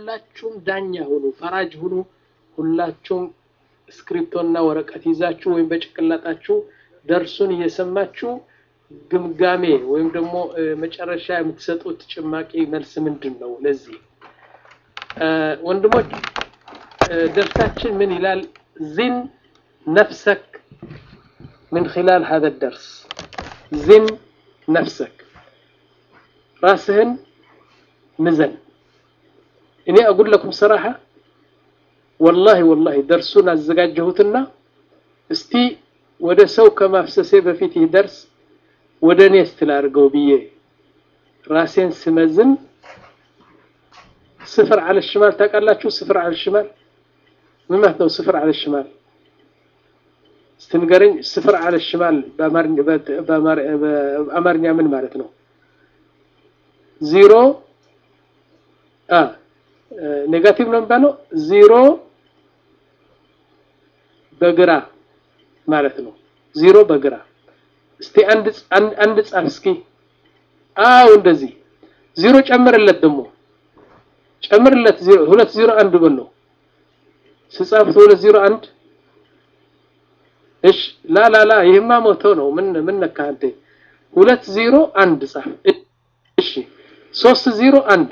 ሁላችሁም ዳኛ ሁኑ፣ ፈራጅ ሁኑ። ሁላችሁም ስክሪፕቶና ወረቀት ይዛችሁ ወይም በጭቅላጣችሁ ደርሱን እየሰማችሁ ግምጋሜ ወይም ደግሞ መጨረሻ የምትሰጡት ጭማቂ መልስ ምንድን ነው? ለዚህ ወንድሞች ደርሳችን ምን ይላል? ዚን ነፍሰክ ምን ኺላል ሀዘ ደርስ ዚን ነፍሰክ ራስህን ምዘን። እኔ አጉል ለኩም ሰራሐ ወላሂ ወላሂ ደርሱን አዘጋጀሁትና እስቲ ወደ ሰው ከማፍሰሴ በፊት ይህ ደርስ ወደ እኔ ስትላርገው ብዬ ራሴን ስመዝን ስፍር አለ ሽማል ታውቃላችሁ? ስፍር አለ ሽማል ምን ማለት ነው? ስፍር አለ ሽማል እስቲ ንገረኝ። ስፍር አለ ሽማል በአማርኛ ምን ማለት ነው? ዚሮ አ ኔጋቲቭ ነው የሚባለው። ዚሮ በግራ ማለት ነው። ዚሮ በግራ እስቲ አንድ አንድ ጻፍ እስኪ። አው እንደዚህ ዚሮ ጨምርለት፣ ደግሞ ጨምርለት። ዚሮ ሁለት ዚሮ አንድ በለው ስጻፉት ሁለት ዚሮ አንድ። እሺ ላ ላ ላ ይሄማ ሞቶ ነው። ምን ምን ነካ አንተ? ሁለት ዚሮ አንድ ጻፍ። እሺ ሶስት ዚሮ አንድ።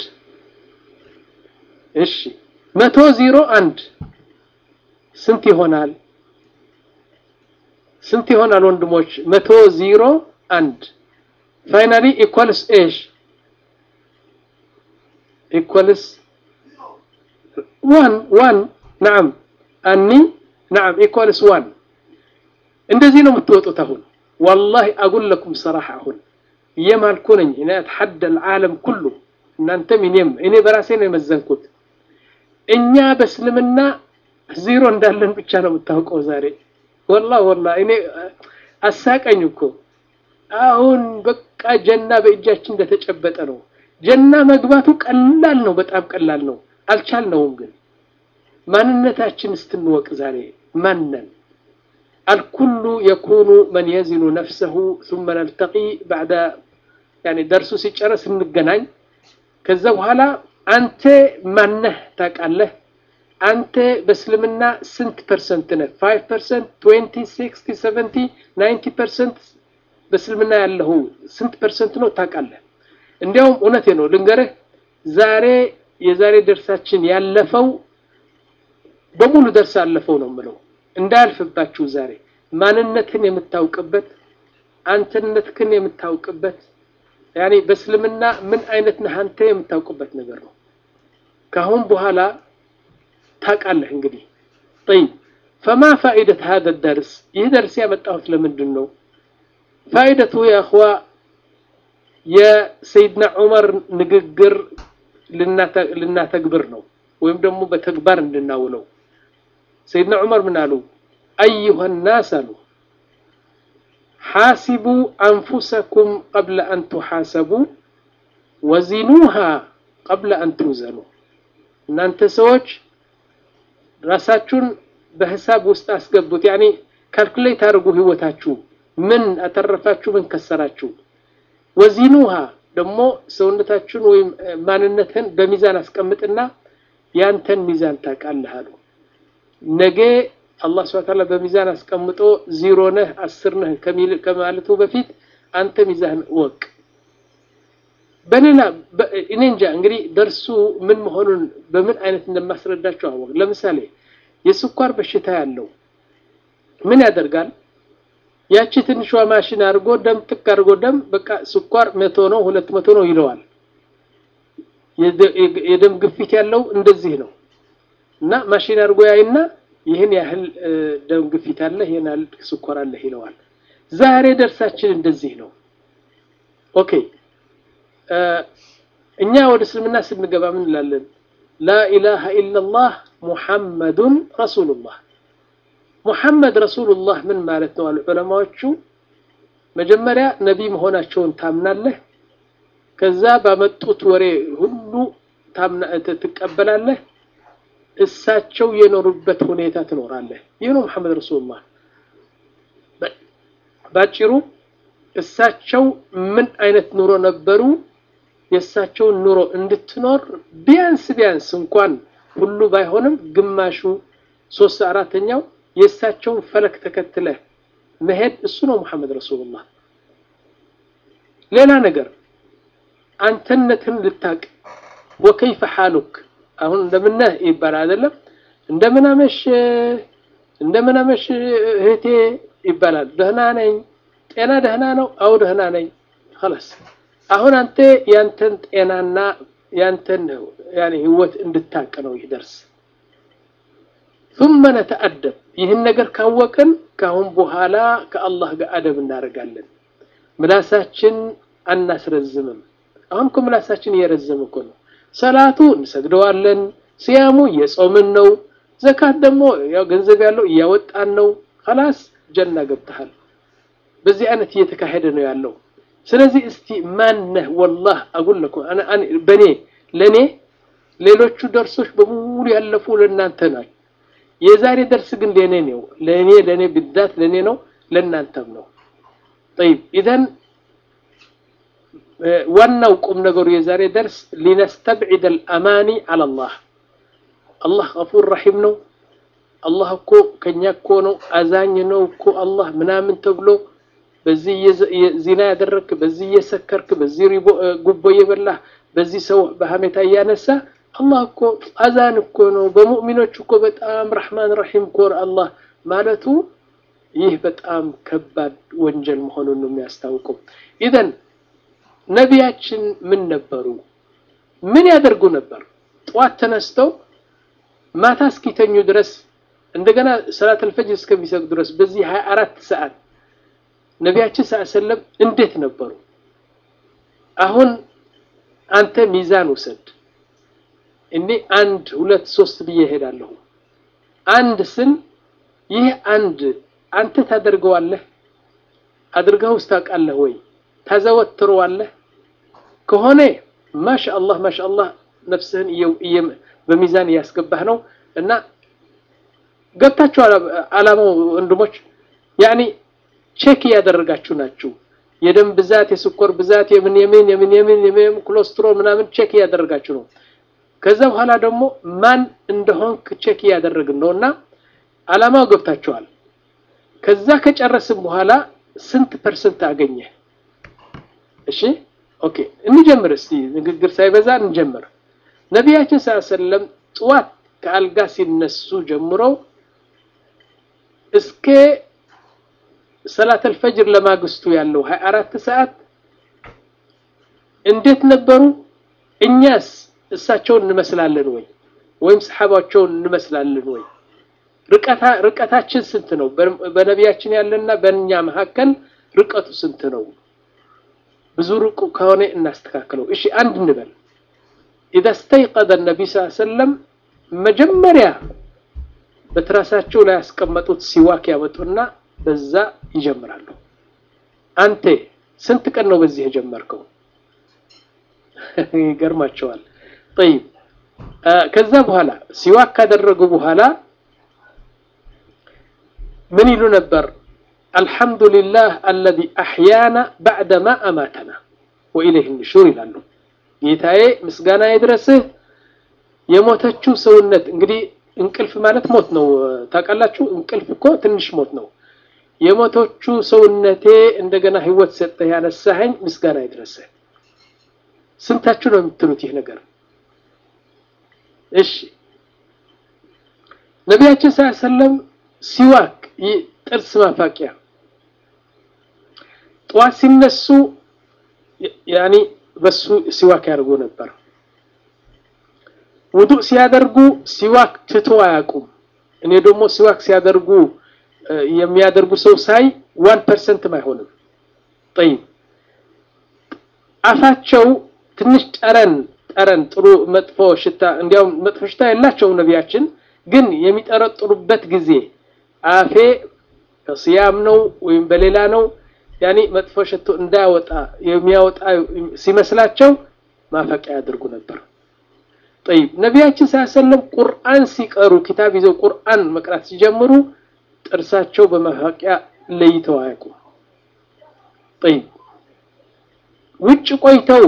እሺ መቶ ዚሮ አንድ ስንት ይሆናል? ስንት ይሆናል ወንድሞች? መቶ ዚሮ አንድ ፋይናሊ ኢኳልስ ኤሽ ኢኳልስ ዋን ዋን ናም አኒ ናም ኢኳልስ ዋን እንደዚህ ነው የምትወጡት። አሁን ወላሂ አጉል ለኩም ሰራሐ አሁን እየማልኩ ነኝ እኔ አትሐደ العالم ኩሉ እናንተም እኔም እኔ በራሴ ነው የመዘንኩት። እኛ በእስልምና ዚሮ እንዳለን ብቻ ነው የምታውቀው ዛሬ ወላ ወላ እኔ አሳቀኝ እኮ አሁን በቃ ጀና በእጃችን እንደተጨበጠ ነው። ጀና መግባቱ ቀላል ነው፣ በጣም ቀላል ነው። አልቻልነውም ግን ማንነታችን ስትንወቅ ዛሬ ማነን? አልኩሉ የኩኑ መን የዚኑ ነፍሰሁ ثم نلتقي بعد يعني ደርሱ ሲጨረስ እንገናኝ። ከዛ በኋላ አንተ ማነህ ታውቃለህ? አንተ በእስልምና ስንት ፐርሰንት ነህ? 5%፣ 20፣ 60፣ 70፣ 90% በእስልምና ያለው ስንት ፐርሰንት ነው ታውቃለህ? እንዲያውም እውነቴ ነው ልንገርህ፣ ዛሬ የዛሬ ደርሳችን ያለፈው በሙሉ ደርስ አለፈው ነው የምለው እንዳያልፍባችሁ። ዛሬ ማንነትን የምታውቅበት አንተነትህን የምታውቅበት ያኔ በእስልምና ምን አይነት ነህ አንተ የምታውቅበት ነገር ነው። ካሁን በኋላ ታውቃለህ እንግዲህ ጠይብ ፈማ ፋኢደት ሀደ ደርስ ይህ ደርስ ያመጣሁት ለምንድን ነው ፋኢደቱ የእኽዋ የሰይድና ዑመር ንግግር ልናተግብር ነው ወይም ደግሞ በተግባር እንድናውለው ሰይድና ዑመር ምን አሉ አዩሃ ናስ አሉ ሓሲቡ አንፉሰኩም ቀብለ አን ትሓሰቡ ወዚኑሃ ቀብለ አን ትውዘኑ እናንተ ሰዎች ራሳችሁን በሂሳብ ውስጥ አስገቡት። ያኔ ካልኩሌት አድርጉ ህይወታችሁ ምን አተረፋችሁ፣ ምን ከሰራችሁ። ወዚኑሃ ደግሞ ሰውነታችሁን ወይም ማንነትህን በሚዛን አስቀምጥና ያንተን ሚዛን ታውቃለህ አሉ። ነገ አላህ ሱብሓነሁ ወተዓላ በሚዛን አስቀምጦ ዚሮ ነህ አስር ነህ ከማለቱ በፊት አንተ ሚዛን ወቅ በሌላ እኔ እንጃ እንግዲህ ደርሱ ምን መሆኑን በምን አይነት እንደማስረዳቸው አወቅ። ለምሳሌ የስኳር በሽታ ያለው ምን ያደርጋል? ያቺ ትንሿ ማሽን አድርጎ ደም ጥቅ አድርጎ ደም በቃ ስኳር መቶ ነው ሁለት መቶ ነው ይለዋል። የደም ግፊት ያለው እንደዚህ ነው እና ማሽን አድርጎ ያይና ይህን ያህል ደም ግፊት አለ፣ ይህን ያህል ስኳር አለ ይለዋል። ዛሬ ደርሳችን እንደዚህ ነው። ኦኬ እኛ ወደ እስልምና ስንገባ ምን እንላለን? ላኢላሃ ኢላላህ ሙሐመዱን ረሱሉላህ። ሙሐመድ ረሱሉላህ ምን ማለት ነው አሉ ዑለማዎቹ። መጀመሪያ ነቢይ መሆናቸውን ታምናለህ። ከዛ ባመጡት ወሬ ሁሉ ትቀበላለህ። እሳቸው የኖሩበት ሁኔታ ትኖራለህ። ይህ ነው ሙሐመድ ረሱሉላህ ባጭሩ። እሳቸው ምን አይነት ኑሮ ነበሩ? የእሳቸውን ኑሮ እንድትኖር ቢያንስ ቢያንስ እንኳን ሁሉ ባይሆንም ግማሹ ሶስት አራተኛው የእሳቸውን ፈለክ ተከትለህ መሄድ እሱ ነው ሙሐመድ ረሱሉላህ። ሌላ ነገር አንተነትን ልታቅ ወከይፈ ሓሉክ አሁን እንደምነህ ይባላል አይደለም እንደምን አመሽ እንደምን አመሽ እህቴ ይባላል። ደህና ነኝ። ጤና ደህና ነው? አው ደህና ነኝ። خلاص አሁን አንተ ያንተን ጤናና ያንተን ያኔ ህይወት እንድታቅ ነው ይህ ደርስ። ثم نتأدب ይህን ነገር ካወቅን ካሁን በኋላ ከአላህ ጋር አደብ እናደርጋለን። ምላሳችን አናስረዝምም። አሁን እኮ ምላሳችን እየረዘመ እኮ ነው። ሰላቱ እንሰግደዋለን፣ ሲያሙ እየጾምን ነው፣ ዘካት ደግሞ ያው ገንዘብ ያለው እያወጣን ነው። خلاص ጀና ገብተሃል። በዚህ አይነት እየተካሄደ ነው ያለው። ስለዚህ እስቲ ማን ነህ? ወላህ አጉል ለኩም በኔ ለኔ ሌሎቹ ደርሶች በሙሉ ያለፉ ለእናንተ ናቸው። የዛሬ ደርስ ግን ለኔ ነው። ለኔ ለኔ ብዛት ለኔ ነው፣ ለእናንተም ነው። طيب ኢዘን ዋናው ቁም ነገሩ የዛሬ ደርስ ሊነስተብዒድ አልአማኒ ዐላ አላህ አላህ ገፉር ረሒም ነው። አላህ እኮ ከኛ እኮ ነው አዛኝ ነው እኮ አላህ ምናምን ተብሎ በዚህ ዚና ያደረግክ፣ በዚህ እየሰከርክ፣ በዚህ ጉቦ እየበላህ፣ በዚህ ሰው በሀሜታ እያነሳ አላህ እኮ አዛን እኮ ነው። በሙእሚኖች እኮ በጣም ረሕማን ረሒም እኮ አላህ ማለቱ ይህ በጣም ከባድ ወንጀል መሆኑን ነው የሚያስታውቀው። ኢዘን ነቢያችን ምን ነበሩ? ምን ያደርጉ ነበር? ጠዋት ተነስተው ማታ እስኪተኙ ድረስ እንደገና ሰላተል ፈጅር እስከሚሰግዱ ድረስ በዚህ 24 ሰዓት ነቢያችን ሰለም እንዴት ነበሩ? አሁን አንተ ሚዛን ውሰድ። እኔ አንድ ሁለት ሶስት ብዬ እሄዳለሁ። አንድ ስል ይህ አንድ አንተ ታደርገዋለህ? አድርገውስ ታውቃለህ ወይ? ታዘወትረዋለህ? ከሆነ ማሻአላህ ማሻአላህ ነፍስህን በሚዛን እያስገባህ ነው እና ገብታችሁ አላማው ወንድሞች ያኒ ቼክ እያደረጋችሁ ናችሁ። የደም ብዛት፣ የስኳር ብዛት፣ የምን የምን የምን የምን የምን ኮሌስትሮል ምናምን ቼክ እያደረጋችሁ ነው። ከዛ በኋላ ደግሞ ማን እንደሆንክ ቼክ እያደረግን ነው እና አላማው ገብታችኋል። ከዛ ከጨረስን በኋላ ስንት ፐርሰንት አገኘ? እሺ ኦኬ፣ እንጀምር እስቲ ንግግር ሳይበዛ እንጀምር። ነቢያችን ሰለም ጥዋት ከአልጋ ሲነሱ ጀምሮ እስከ ሰላተል ፈጅር ለማግስቱ ያለው 24 ሰዓት እንዴት ነበሩ? እኛስ እሳቸውን እንመስላለን ወይ ወይም ሰሓባቸውን እንመስላለን ወይ? ርቀታችን ስንት ነው? በነቢያችን ያለና በእኛ መካከል ርቀቱ ስንት ነው? ብዙ ርቁ ከሆነ እናስተካክለው። እሺ አንድ እንበል። ኢዛ ስተይቀዘ ነቢ ስ ሰለም መጀመሪያ በትራሳቸው ላይ ያስቀመጡት ሲዋክ ያመጡና በዛ ይጀምራሉ። አንተ ስንት ቀን ነው በዚህ የጀመርከው? ይገርማቸዋል። ጠይብ ከዛ በኋላ ሲዋክ ካደረጉ በኋላ ምን ይሉ ነበር? አልሐምዱሊላህ አለዚ አሕያና ባዕደማ አማተና ወኢለይህ ንሹር ይላሉ። ጌታዬ ምስጋና ይድረስህ የሞተችው ሰውነት እንግዲህ እንቅልፍ ማለት ሞት ነው። ታውቃላችሁ፣ እንቅልፍ እኮ ትንሽ ሞት ነው። የሞቶቹ ሰውነቴ እንደገና ህይወት ሰጠህ ያነሳኸኝ ምስጋና ይድረስህ። ስንታችሁ ነው የምትሉት ይህ ነገር? እሺ ነቢያችን ስ ሰለም ሲዋክ ጥርስ ማፋቂያ ጠዋት ሲነሱ ያኒ በሱ ሲዋክ ያደርጉ ነበር። ውዱእ ሲያደርጉ ሲዋክ ትቶ አያውቁም። እኔ ደግሞ ሲዋክ ሲያደርጉ የሚያደርጉ ሰው ሳይ ዋን ፐርሰንትም አይሆንም። ጠይብ አፋቸው ትንሽ ጠረን ጠረን ጥሩ መጥፎ ሽታ እንዲያውም መጥፎ ሽታ የላቸውም ነቢያችን፣ ግን የሚጠረጥሩበት ጊዜ አፌ በስያም ነው ወይም በሌላ ነው ያኒ መጥፎ ሽቶ እንዳያወጣ የሚያወጣ ሲመስላቸው ማፈቂያ ያደርጉ ነበር። ጠይብ ነቢያችን ሳያሰለም ቁርአን ሲቀሩ ኪታብ ይዘው ቁርአን መቅራት ሲጀምሩ ጥርሳቸው በማፋቂያ ለይተው አያውቁም። ጠይብ ውጭ ቆይተው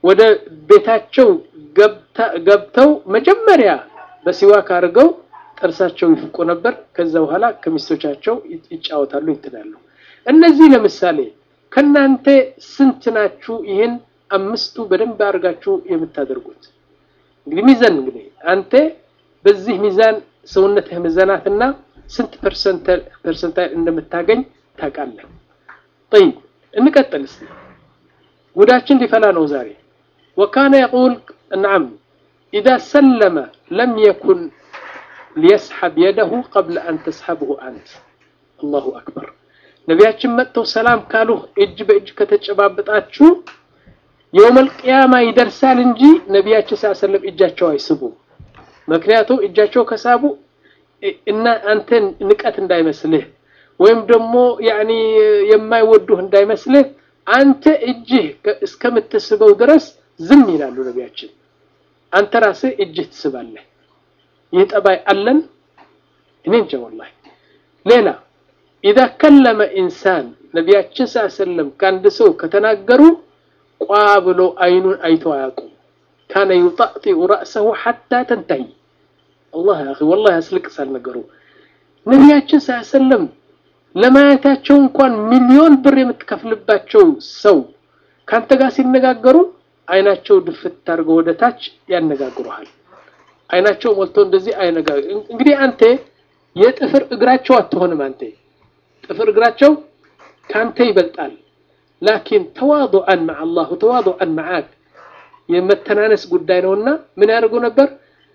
ወደ ቤታቸው ገብተው መጀመሪያ በሲዋክ አድርገው ጥርሳቸው ይፍቁ ነበር። ከዛ በኋላ ከሚስቶቻቸው ይጫወታሉ፣ ይትላሉ። እነዚህ ለምሳሌ ከናንተ ስንት ናችሁ ይህን አምስቱ በደንብ አድርጋችሁ የምታደርጉት? እንግዲህ ሚዛን እንግዲህ አንተ በዚህ ሚዛን ሰውነትህ ሚዛናትና ስንት ፐርሰንታይል እንደምታገኝ ታውቃለህ። ጠይብ እንቀጥል እስቲ። ጉዳችን ሊፈላ ነው ዛሬ። ወካነ የቁል ነዓም ኢዛ ሰለመ ለም የኩን ሊየስሐብ የደሁ ቀብለ አን ተስሐብሁ አንት። አላሁ አክበር። ነቢያችን መጥተው ሰላም ካሉ እጅ በእጅ ከተጨባበጣችሁ የውመል ቅያማ ይደርሳል እንጂ ነቢያችን ሳሰለም እጃቸው አይስቡም። ምክንያቱም እጃቸው ከሳቡ እና አንተን ንቀት እንዳይመስልህ ወይም ደግሞ ያኒ የማይወዱህ እንዳይመስልህ አንተ እጅህ እስከምትስበው ድረስ ዝም ይላሉ ነቢያችን። አንተ ራስህ እጅህ ትስባለህ። ይህ ጠባይ አለን? እኔ እንጃ ወላሂ። ሌላ ኢዛ ከለመ ኢንሳን ነቢያችን ሰለም ከአንድ ሰው ከተናገሩ ቋ ብሎ አይኑን አይቶ አያውቁም። ካነ ዩጣጢኡ ረእሰሁ ሐታ ተንተሂ። አላህ ያ ወላሂ ያስለቅሳል ነገሩ። ነቢያችን ሰለም ለማየታቸው እንኳን ሚሊዮን ብር የምትከፍልባቸው ሰው ካንተ ጋር ሲነጋገሩ አይናቸው ድፍት አድርገው ወደ ታች ያነጋግሩሃል። አይናቸው ሞልቶ እንደዚህ አይነጋገር። እንግዲህ አንተ የጥፍር እግራቸው አትሆንም። አንተ ጥፍር እግራቸው ካንተ ይበልጣል። ላኪን ተዋዱዐን መዐ አላህ ተዋዱዐን መዐክ የመተናነስ ጉዳይ ነውና ምን ያደርጉ ነበር?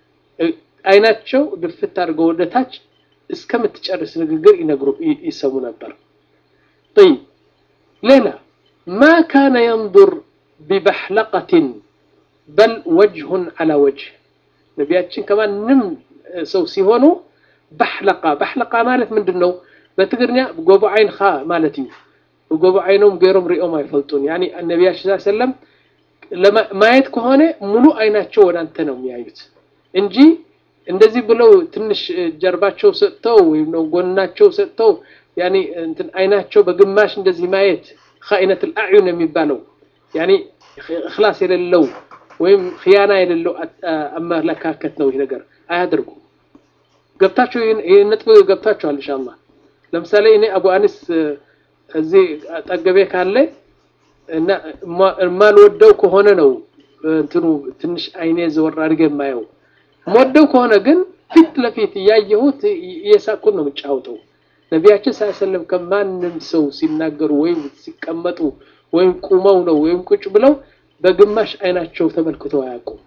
አይናቸው ድፍት አድርገው ወደ ታች እስከምትጨርስ ንግግር ይነግሩ ይሰሙ ነበር። ጠይብ ሌላ ማ ካነ የንظር ቢበሕለቀትን በል ወጅሁን ዐላ ወጅህ ነቢያችን ከማንም ሰው ሲሆኑ ባሕለቃ ባሕለቃ ማለት ምንድን ነው? በትግርኛ ጎቦ ዓይንኻ ማለት እዩ። ጎቦ ዓይኖም ገይሮም ሪኦም አይፈልጡን። ያኒ ነቢያችን ሰለም ማየት ከሆነ ሙሉ አይናቸው ወደ አንተ ነው የሚያዩት እንጂ እንደዚህ ብለው ትንሽ ጀርባቸው ሰጥተው ወይም ነው ጎናቸው ሰጥተው ያኒ እንትን አይናቸው በግማሽ እንደዚህ ማየት ኻኢነት አልአዕዩን የሚባለው ያኒ እኽላስ የሌለው ወይም ኽያና የሌለው አመለካከት ነው። ይህ ነገር አያደርጉም። ገብታችሁ ይህ ነጥብ ገብታችኋል ኢንሻአላህ። ለምሳሌ እኔ አቡ አኒስ እዚህ ጠገቤ ካለ እና የማልወደው ከሆነ ነው እንትኑ ትንሽ አይኔ ዘወር አድርጌ የማየው ሞደው ከሆነ ግን ፊት ለፊት እያየሁት እየሳቅኩት ነው የምጫወተው። ነቢያችን ሳይሰለም ከማንም ሰው ሲናገሩ ወይም ሲቀመጡ ወይም ቁመው ነው ወይም ቁጭ ብለው በግማሽ አይናቸው ተመልክተው አያውቁም።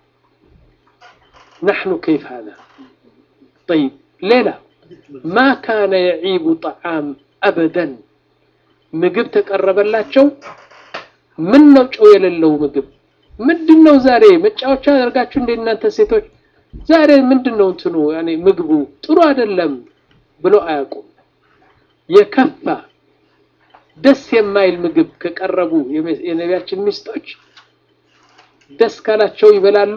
ናሕኑ ከይፍ ሃዛ ጠይብ። ሌላ ማ ካነ የዒቡ ጣዓም አበደን ምግብ ተቀረበላቸው። ምን ነው ጨው የሌለው ምግብ ምንድን ነው ዛሬ መጫወቻ አደርጋችሁ እንደ እናንተ ሴቶች ዛሬ ምንድን ነው እንትኑ ያኔ ምግቡ ጥሩ አይደለም ብሎ አያውቁም። የከፋ ደስ የማይል ምግብ ከቀረቡ የነቢያችን ሚስቶች ደስ ካላቸው ይበላሉ፣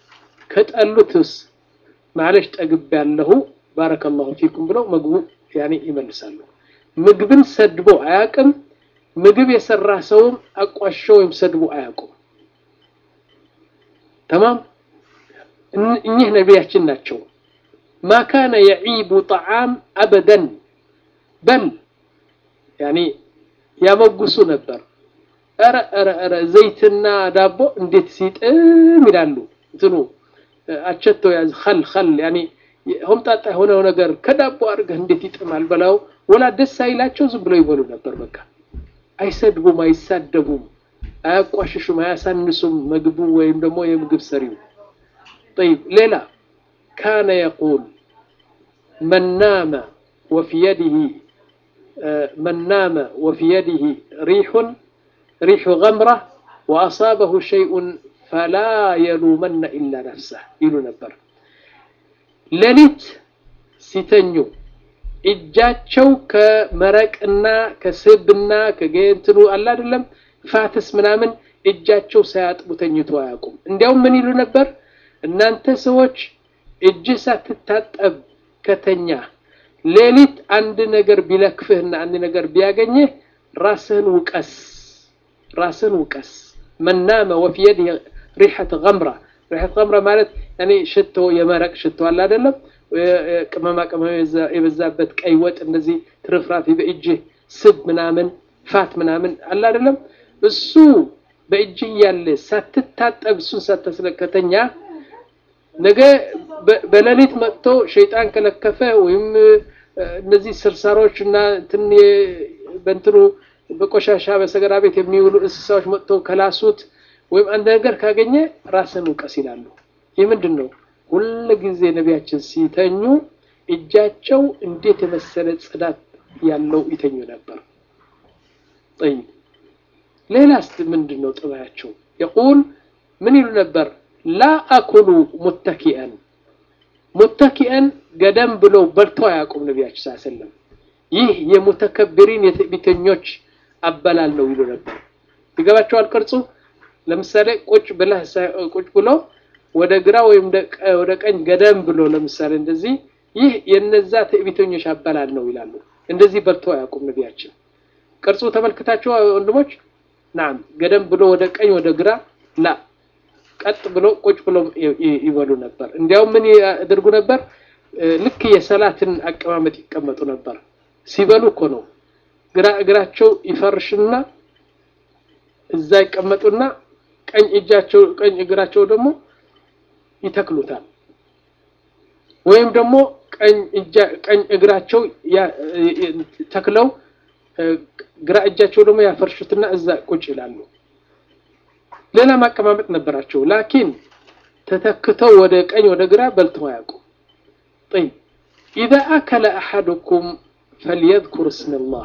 ከጠሉትስ ማለሽ ጠግብ ያለሁ ባረከላሁ ፊኩም ብለው ምግቡ ያኔ ይመልሳሉ። ምግብን ሰድቦ አያውቅም። ምግብ የሰራ ሰውም አቋሾ ወይም ሰድቦ አያውቁም። ተማም እኚህ ነቢያችን ናቸው። ማ ካነ የዒቡ ጣዓም አበደን በል ያኒ ያመጉሱ ነበር። ኧረ ኧረ ኧረ ዘይትና ዳቦ እንዴት ሲጥም ይላሉ። እንትኑ አቸቶ ያዝ ኸል ኸል ያኒ ሆምጣጣ የሆነው ነገር ከዳቦ አድርገህ እንዴት ይጥማል በላው ወላ ደስ አይላቸው ዝም ብለው ይበሉ ነበር። በቃ አይሰድቡም፣ አይሳደቡም፣ አያቋሽሹም፣ አያሳንሱም ምግቡ ወይም ደግሞ የምግብ ሰሪው طيب ሌላ ካነ የቁል መን ናመ ወፊ የዲህ መን ናመ ወፊ የዲህ ሪሑን ሪሑ ገምራ ወአሳበሁ ሸይኡን ፈላ የሉመነ ኢላ ነፍሰህ ይሉ ነበር። ሌሊት ሲተኙ እጃቸው ከመረቅና ከስብና ከጌንትኑ አለ አይደለም ፋትስ ምናምን እጃቸው ሳያጥቡ ተኝቶ አያውቁም። እንዲያውም ምን ይሉ ነበር? እናንተ ሰዎች እጅ ሳትታጠብ ከተኛ ሌሊት አንድ ነገር ቢለክፍህና አንድ ነገር ቢያገኝህ ራስህን ውቀስ፣ ራስህን ውቀስ። መን ናመ ወፊ የዲህ ሪሐት ገምራ ሪሐት ገምራ ማለት ያኔ ሽቶ የመረቅ ሽቶ አለ አይደለም ቅመማ ቅመም የበዛበት ቀይ ወጥ እንደዚህ ትርፍራፊ በእጅህ ስብ ምናምን ፋት ምናምን አለ አይደለም እሱ በእጅ እያለ ሳትታጠብ እሱን ሳታስለከተኛ ነገ በሌሊት መጥቶ ሸይጣን ከለከፈ ወይም እነዚህ ስርሳሮች እና እንትን በእንትኑ በቆሻሻ በሰገራ ቤት የሚውሉ እንስሳዎች መጥተው ከላሱት ወይም አንድ ነገር ካገኘ ራስን ውቀስ ይላሉ። ይህ ምንድን ነው? ሁል ጊዜ ነቢያችን ሲተኙ እጃቸው እንዴት የመሰለ ጽዳት ያለው ይተኙ ነበር። ጠይብ ሌላስ ምንድን ነው ጥባያቸው? የቁል ምን ይሉ ነበር? ላ አኩሉ ሙተኪአን ሙተኪአን ገደም ብለው በልተው አያውቁም ነቢያችን ስ ሰለም ይህ የሙተከብሪን የትዕቢተኞች አበላል ነው ይሉ ነበር። ይገባቸዋል ቅርጹ። ለምሳሌ ቁጭ ብለህ ቁጭ ብሎ ወደ ግራ ወይም ወደ ቀኝ ገደም ብሎ ለምሳሌ እንደዚህ ይህ የነዛ ትዕቢተኞች አበላል ነው ይላሉ። እንደዚህ በልተው አያውቁም ነቢያችን። ቅርጹ ተመልክታቸው ወንድሞች፣ ናም ገደም ብሎ ወደ ቀኝ ወደ ግራ ላ ቀጥ ብሎ ቁጭ ብሎ ይበሉ ነበር። እንዲያውም ምን ያደርጉ ነበር? ልክ የሰላትን አቀማመጥ ይቀመጡ ነበር። ሲበሉ እኮ ነው ግራ እግራቸው ይፈርሽና እዛ ይቀመጡና ቀኝ እጃቸው ቀኝ እግራቸው ደግሞ ይተክሉታል። ወይም ደግሞ ቀኝ እጃ ቀኝ እግራቸው ተክለው ግራ እጃቸው ደግሞ ያፈርሹትና እዛ ቁጭ ይላሉ። ሌላ ማቀማመጥ ነበራቸው። ላኪን ተተክተው ወደ ቀኝ ወደ ግራ በልተው አያውቁ። ጠይብ ኢዛ አከለ አሐዱኩም ፈልየዝኩር እስመላህ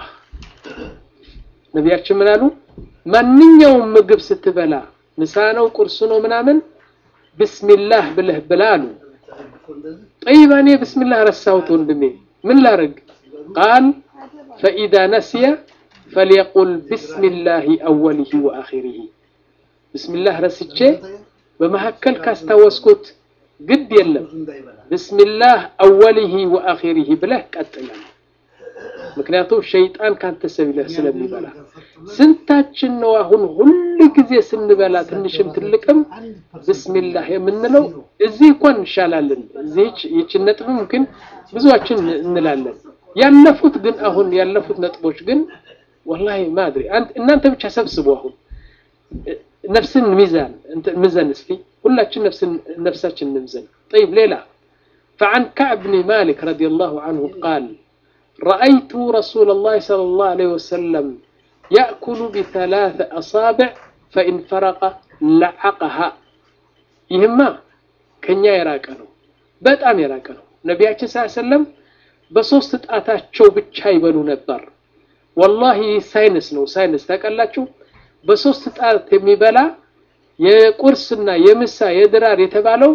ነቢያችን ምን አሉ? ማንኛውም ምግብ ስትበላ ምሳ ነው ቁርስ ነው ምናምን ብስሚላህ ብለህ ብላ አሉ። ጠይባ እኔ ብስሚላህ ረሳሁት ወንድሜ ምን ላርግ? ቃል ፈኢዛ ነስየ ፈልየቁል ብስሚላህ አወሊሂ ወአኺሪሂ ብስሚላህ ረስቼ በመካከል ካስታወስኩት ግድ የለም ብስሚላህ አወሊሂ ወአኺሪሂ ብለህ ቀጥላል። ምክንያቱም ሸይጣን ካንተ ሰቢለህ ስለሚበላ ስንታችን ነው አሁን ሁል ጊዜ ስንበላ ትንሽም ትልቅም ብስሚላህ የምንለው? እዚህ እንኳን እንሻላለን። እዚህች ይችን ነጥብም ግን ብዙዎችን እንላለን። ያለፉት ግን አሁን ያለፉት ነጥቦች ግን ወላሂ ማድሪ እናንተ ብቻ ሰብስቡ። አሁን ነፍስን ሚዛን ምዘን እስቲ ሁላችን ነፍስን ነፍሳችን ንምዘን። ጠይብ ሌላ فعن كعب بن مالك رضي الله عنه قال رأيت رسول الله صلى الله عليه وسلم يأكل بثلاث أصابع فإن فرق لعقها يهما كنيا يراكنو በጣም የራቀ ነው። ነቢያችን ስ ሰለም በሶስት ጣታቸው ብቻ ይበሉ ነበር። ወላሂ ሳይንስ ነው ሳይንስ ታውቃላችሁ። በሶስት ጣት የሚበላ የቁርስና የምሳ የድራር የተባለው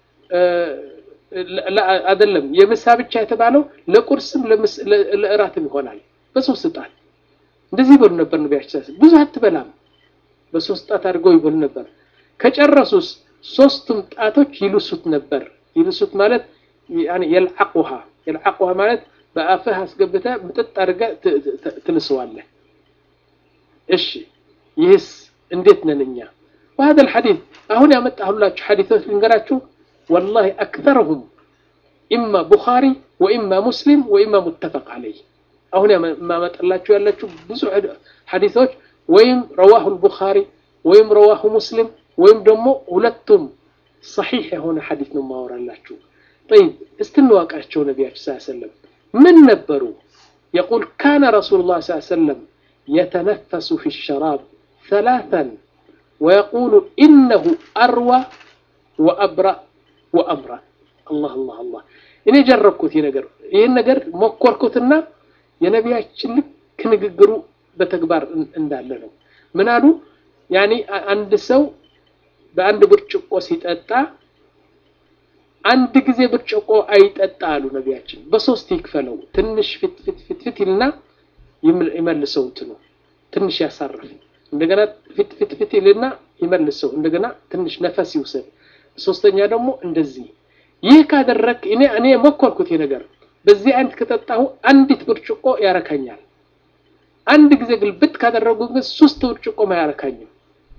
አይደለም የምሳ ብቻ የተባለው ለቁርስም ለእራትም ይሆናል። በሶስት ጣት እንደዚህ ይበሉ ነበር ነቢያችን። ብዙ አትበላም፣ በሶስት ጣት አድርገው ይበሉ ነበር። ከጨረሱስ ሶስቱም ጣቶች ይልሱት ነበር። ይልሱት ማለት ያኔ የልዓቁሃ የልዓቁሃ ማለት በአፍህ አስገብተህ ምጥጥ አድርገህ ትልሰዋለህ። እሺ ይህስ እንዴት ነን እኛ? وهذا الحديث አሁን ያመጣሁላችሁ ሐዲሶች ልንገራችሁ والله أكثرهم إما بخاري وإما مسلم وإما متفق عليه አሁን ማመጣላችሁ ያላችሁ ብዙ ሐዲሶች ወይም ረዋሁ البخاري ወይም ረዋሁ ሙስሊም ወይም ደግሞ ሁለቱም ሰሒሕ የሆነ ሐዲስ ነው ማወራላችሁ። طيب استنواቃቸው ነቢያችን ሰለላሁ ዐለይሂ ወሰለም ምን ነበሩ? يقول كان رسول الله صلى الله عليه وسلم يتنفس في الشراب ثلاثا ويقول إنه أروى وأبرأ ወአምራ አላህ አላህ አላህ እኔ ጀረብኩት ይህ ነገር ይህን ነገር ሞከርኩትና የነቢያችን ልክ ንግግሩ በተግባር እንዳለ ነው። ምን አሉ? ያኒ አንድ ሰው በአንድ ብርጭቆ ሲጠጣ አንድ ጊዜ ብርጭቆ አይጠጣ አሉ ነቢያችን። በሶስት ይክፈለው። ትንሽ ፊት ፊት ፊት ፊት ይልና ይመልሰው እንትኑ ትንሽ ያሳርፍ። እንደገና ፊት ፊት ፊት ይልና ይመልሰው። እንደገና ትንሽ ነፈስ ይውሰድ። ሶስተኛ ደግሞ እንደዚህ ይህ ካደረክ እኔ እኔ ሞከርኩት ይህ ነገር በዚህ አይነት ከጠጣሁ አንዲት ብርጭቆ ያረካኛል። አንድ ጊዜ ግልብጥ ካደረጉ ግን ሶስት ብርጭቆ አያረካኝም።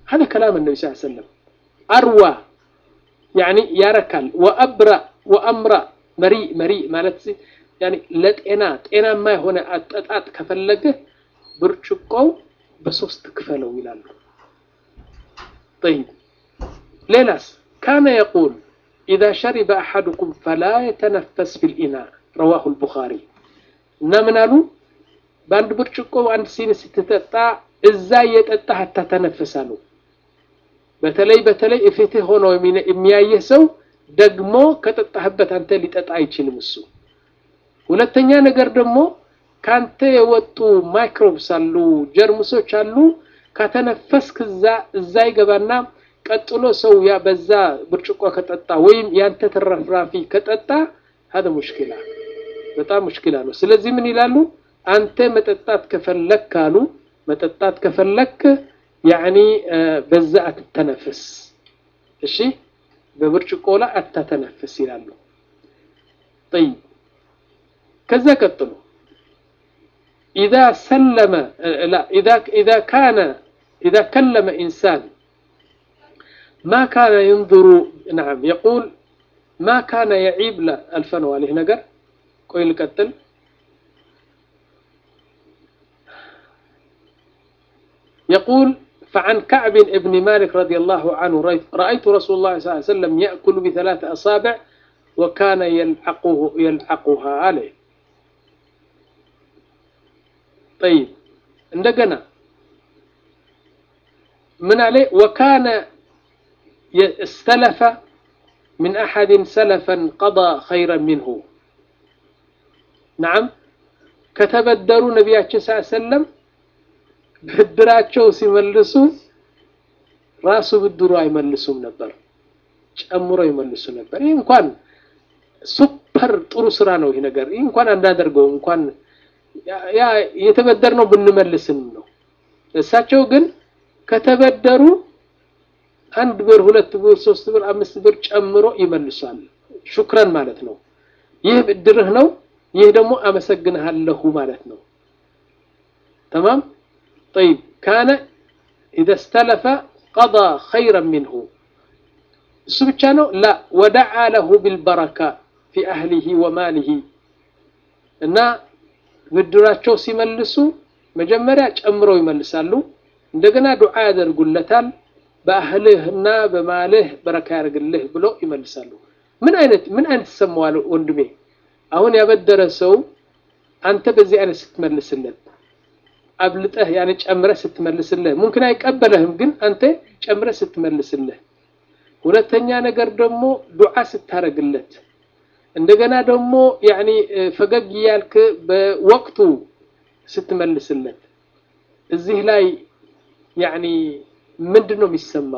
هذا كلام النبي صلى الله عليه وسلم أروى يعني يركل وأبرأ وأمرأ مريء مريء مالت يعني ለጤና ጤናማ የሆነ አጠጣጥ ከፈለገ ብርጭቆው በሶስት ክፈለው ይላሉ طيب ሌላስ كان يقول إذا شرب أحدكم فلا يتنفس في الإناء رواه البخاري እና ምን አሉ በአንድ ብርጭቆ አንድ ሲኒ ስትጠጣ እዛ እየጠጣህ አታተነፍሳሉ በተለይ በተለይ እፊትህ ሆኖ የሚያየህ ሰው ደግሞ ከጠጣህበት አንተ ሊጠጣ አይችልም እሱ ሁለተኛ ነገር ደግሞ ካንተ የወጡ ማይክሮብስ አሉ ጀርሙሶች አሉ ከተነፈስክ እዛ እዛ ይገባና ቀጥሎ ሰው ያ በዛ ብርጭቆ ከጠጣ ወይም ያንተ ተረፍራፊ ከጠጣ هذا ሙሽኪላ በጣም ሙሽኪላ ነው ስለዚህ ምን ይላሉ አንተ መጠጣት ከፈለክ ካሉ መጠጣት ከፈለክ ያኒ በዛ አትተነፍስ እሺ በብርጭቆ ላይ አታተነፍስ ይላሉ طيب ከዛ ቀጥሎ إذا سلم لا إذا إذا كان إذا كلم إنسان ما كان ينظر نعم يقول ما كان يعيب لا الفن عليه نقر كويل قتل يقول فعن كعب بن مالك رضي الله عنه رأيت رسول الله صلى الله عليه وسلم يأكل بثلاث أصابع وكان يلعقه يلعقها عليه طيب عندنا من عليه وكان استلف من أحد سلفا قضى خيرا منه نعم كتبدروا نبياتش صلى الله عليه وسلم ብድራቸው ሲመልሱ ራሱ ብድሩ አይመልሱም ነበር ጨምሮ ይመልሱ ነበር ይህ እንኳን ሱፐር ጥሩ ስራ ነው ይህ ነገር ይህ እንኳን አናደርገው እንኳን ያ የተበደርነው ብንመልስም ነው እሳቸው ግን ከተበደሩ አንድ ብር ሁለት ብር ሶስት ብር አምስት ብር ጨምሮ ይመልሷል ሹክረን ማለት ነው ይህ ብድርህ ነው ይህ ደግሞ አመሰግንሃለሁ ማለት ነው تمام طيب كان إذا استلف قضى خيرا منه سبحانه لا ودعا له بالبركة في أهله وماله እና ብድራቸው ሲመልሱ መጀመሪያ ጨምረው ይመልሳሉ እንደገና ዱዓ ያደርጉለታል በአህልህና በማልህ በረካ ያደርግልህ ብሎ ይመልሳሉ ምን አይነት ምን አይነት ተሰማዋል ወንድሜ አሁን ያበደረ ሰው አንተ በዚህ አይነት ስትመልስለት አብልጠህ ያኔ ጨምረህ ስትመልስልህ ሙምኪን አይቀበለህም ግን አንተ ጨምረህ ስትመልስልህ ሁለተኛ ነገር ደግሞ ዱዓ ስታረግለት እንደገና ደግሞ ያኒ ፈገግ እያልክ በወቅቱ ስትመልስለት እዚህ ላይ ያኒ ምንድን ነው የሚሰማ